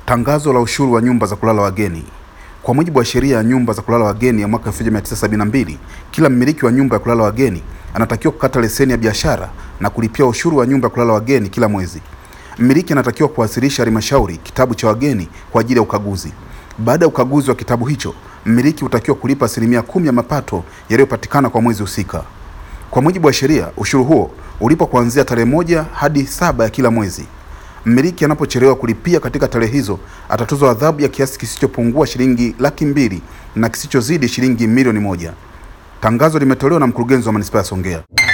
Tangazo la ushuru wa nyumba za kulala wageni. Kwa mujibu wa sheria ya nyumba za kulala wageni ya mwaka 1972, kila mmiliki wa nyumba ya kulala wageni anatakiwa kukata leseni ya biashara na kulipia ushuru wa nyumba ya kulala wageni kila mwezi. Mmiliki anatakiwa kuwasilisha halmashauri kitabu cha wageni kwa ajili ya ukaguzi. Baada ya ukaguzi wa kitabu hicho, mmiliki hutakiwa kulipa asilimia kumi ya mapato yaliyopatikana kwa mwezi husika. Kwa mujibu wa sheria, ushuru huo ulipo kuanzia tarehe moja hadi saba ya kila mwezi. Mmiliki anapochelewa kulipia katika tarehe hizo atatozwa adhabu ya kiasi kisichopungua shilingi laki mbili na kisichozidi shilingi milioni moja. Tangazo limetolewa na mkurugenzi wa manispaa ya Songea.